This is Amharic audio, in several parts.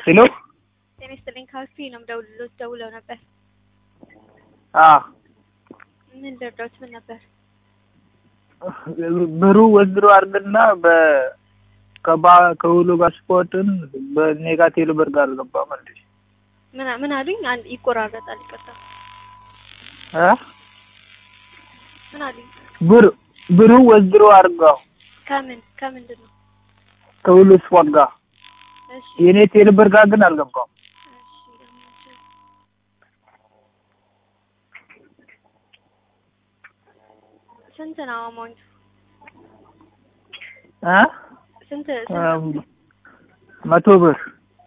ሄሎ ጤና ይስጥልኝ ካፌ ነው የምደውልልዎት ደውለው ነበር። አዎ ምን ልርዳዎት? ምን ነበር? ብሩ ወዝሮ አድርግና በ ከባ ከሁሉ ጋር ስፖርትን በኔጋቲቭ ብር ጋር ገባ ማለት ምን ምን አሉኝ? አንድ ይቆራረጣል። ይቅርታ እ ምን አሉኝ? ብር ብሩ ወዝሮ አድርጋው ከምን ከምንድን ነው? ከሁሉ ስፖርት ጋር እሺ የኔ ቴሌ ብር ጋር ግን አልገባም። እሺ ስንት ነው አማውንቱ? እ ስንት ስንት? መቶ ብር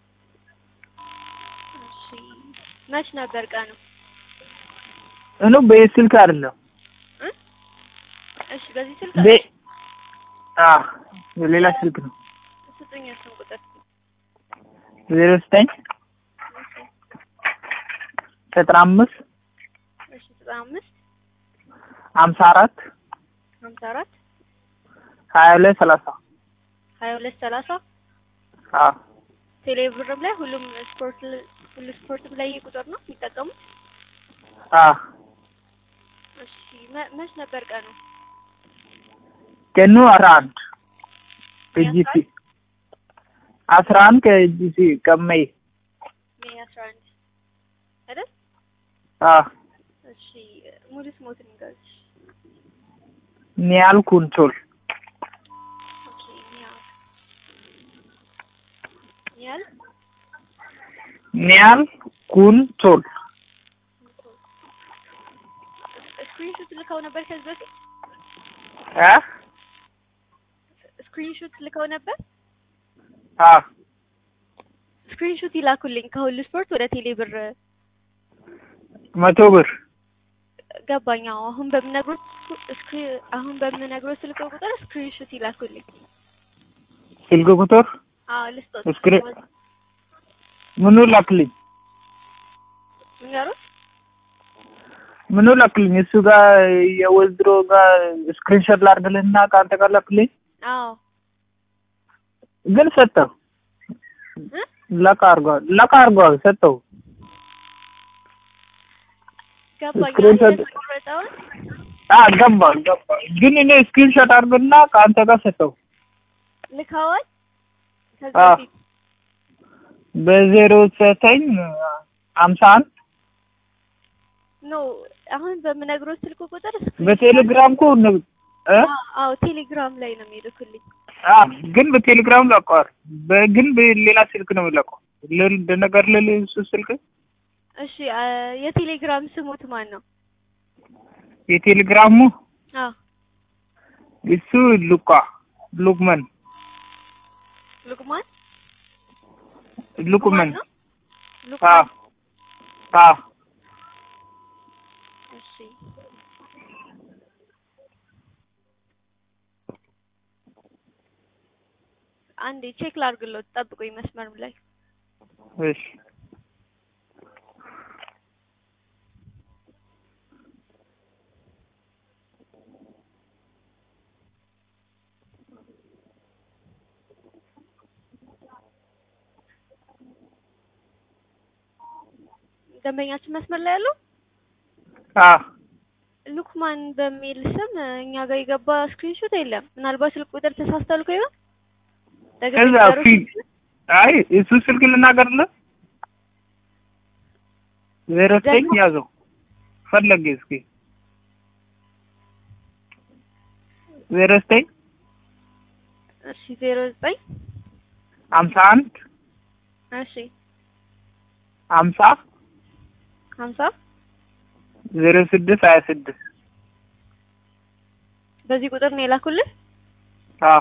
እሺ መች ነበር ቀኑ? እኑ በስልክ አይደለም እ እሺ በዚህ ስልክ በ አ ሌላ ስልክ ነው። ስጡኝ እሱን ቁጥር። ዜሮ ዘጠኝ ዘጠና አምስት እሺ ዘጠና አምስት ሀምሳ አራት ሀምሳ አራት ሀያ ሁለት ሰላሳ ሀያ ሁለት ሰላሳ አ ቴሌብርም ላይ ሁሉም ስፖርት ሁሉ ስፖርትም ላይ ይሄ ቁጥር ነው የሚጠቀሙት? አ እሺ መ- መች ነበር ቀኑ? ቀኑ አስራ አንድ ከጂሲ አስራ አንድ ከጂሲ ቀመይ ሜይ አስራ አንድ አይደል? አ እሺ ሙሉ ስሞትን ንገሩኝ። ኒያል ኩንቾል ኦኬ ኒያል ኒያል ኒያል ኩንቾል ስክሪንሾት ልከው ነበር ከዚህ በፊት አ ስክሪንሾት ልከው ነበር። አ ስክሪንሾት ይላኩልኝ ከሁሉ ስፖርት ወደ ቴሌ ብር መቶ ብር ገባኝ። አዎ አሁን በምነግሮት ስክሪ- አሁን በምነግሮት ስልክ ቁጥር ስክሪንሾት ይላኩልኝ። ስልክ ቁጥር አዎ ልስጦት። ስክሪ- ምኑ ላክልኝ ንገሩት። ምኑ ላክልኝ እሱ ጋር የወዝድሮ ጋር ስክሪንሾት ላድርግልህና ከአንተ ጋር ላክልኝ አዎ ግን ሰጠው እ? ለካ አድርገዋል ለካ አድርገዋል ሰጠው ገባኝ። ስክሪንሾት- የተቆረጠውን አ ገባ ገባ ግን እኔ ስክሪንሾት አድርግና ከአንተ ጋር ሰጠው ልከዋል ከዚህ አዎ። በፊት በዜሮ ዘጠኝ ሀምሳ አንድ ኖ አሁን በምነግሮት ስልክ ቁጥር screenshot- በቴሌግራም እኮ ነው እ አዎ አዎ ቴሌግራም ላይ ነው የሚልኩልኝ። አ ግን በቴሌግራም ለቀዋል በ- ግን በሌላ ስልክ ነው የሚለቀው ልል ነገር ልል እሱ ስልክ እሺ አ፣ የቴሌግራም ስሙት ማን ነው? የቴሌግራሙ አዎ እሱ ሉቃ ሉክመን ሉቅማን ሉክመን ነው? አ ሉቅማን አ እሺ አንዴ ቼክ ላድርግሎት፣ ጠብቁኝ መስመር ላይ እሺ ደንበኛችን መስመር ላይ ያለው አ ሉክማን በሚል ስም እኛ ጋር የገባ ስክሪንሾት የለም። ምናልባት ስልክ ቁጥር ተሳስተው ልኮ ይሆን? ደግሜ ከዛ ንገሩት። ፊት አይ እሱ ስልክ ልናገርልህ ዜሮ ዘጠኝ ደግሞ- ያዘው ፈለገ እስኪ ዜሮ ዘጠኝ እሺ ዜሮ ዘጠኝ ሀምሳ አንድ እሺ ሀምሳ ሀምሳ ዜሮ ስድስት ሀያ ስድስት በዚህ ቁጥር ነው የላኩልህ? አ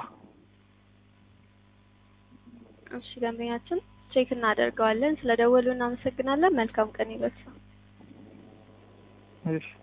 እሺ ደንበኛችን ቼክ እናደርገዋለን። ስለደወሉ እናመሰግናለን። መልካም ቀን ይበል። እሺ